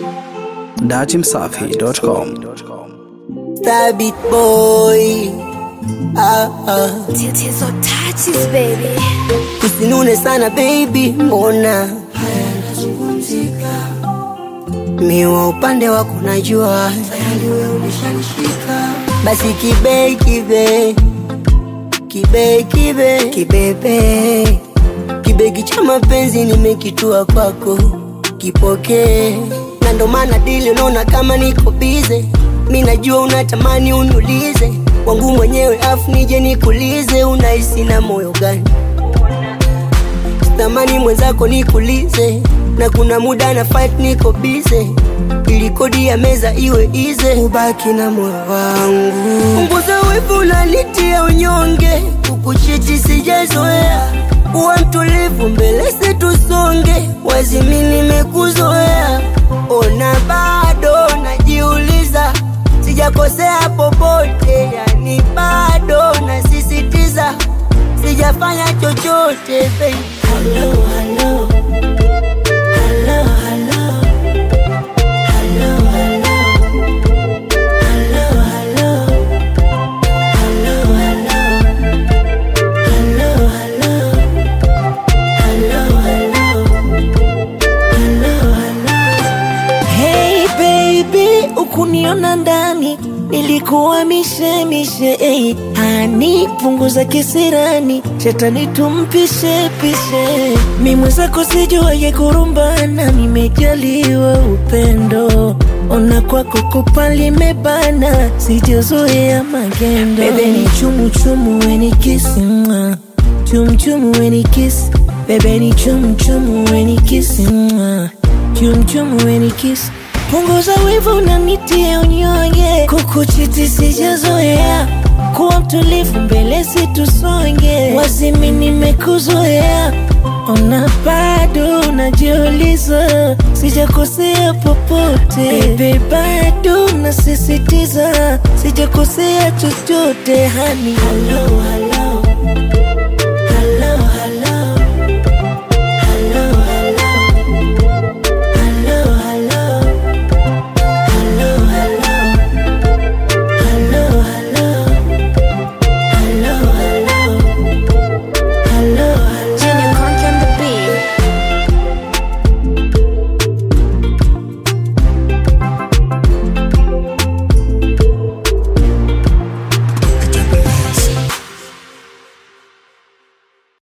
datimsafi.com. Star beat boy. Ah, ah. Tatizo touches baby. Usinune sana baby, mbona miwa upande wako najua basi kibe kibe kibe kibe kibebe kibegi cha mapenzi nimekitua kwako kipokee na ndo maana dili unaona kama niko bize mi najua unatamani unulize wangu mwenyewe afu nije nikulize unahisi na moyo gani tamani mwenzako nikulize na kuna muda na fight niko bize ili kodi ya meza iwe ize ubaki na moyo wangu punguza wivu unanitia unyonge kukuchiti sijazoea uwa mtulivu mbele situsonge wazimi nimekuzoea ona bado najiuliza sijakosea popote yani bado nasisitiza sijafanya chochote baby. Hello, hello. Hello, hello. Hello, hello. Hello, hello. Hello, hello. Hello, hello. Hello, hello. Hello, hello. Hey baby, ukuniona ndani nilikuwa mishemishe hey, hani punguza kisirani shetani tumpishe pishe mi mwenzako sijuaye kurumbana nimejaliwa upendo ona kwako kupa limebana sijazoea magendo bebe ni chumu chumu weni kisi mwa chum chum weni kisi bebe ni chum chum weni kisi mwa chum chum weni kisi punguza wivu na nitie unyonge kukuchiti sijazoea kuwa mtulivu mbele situsonge wazimi nimekuzoea ona bado najiuliza sijakosea popote bebe bado nasisitiza sijakosea chochote hani Hello, hello.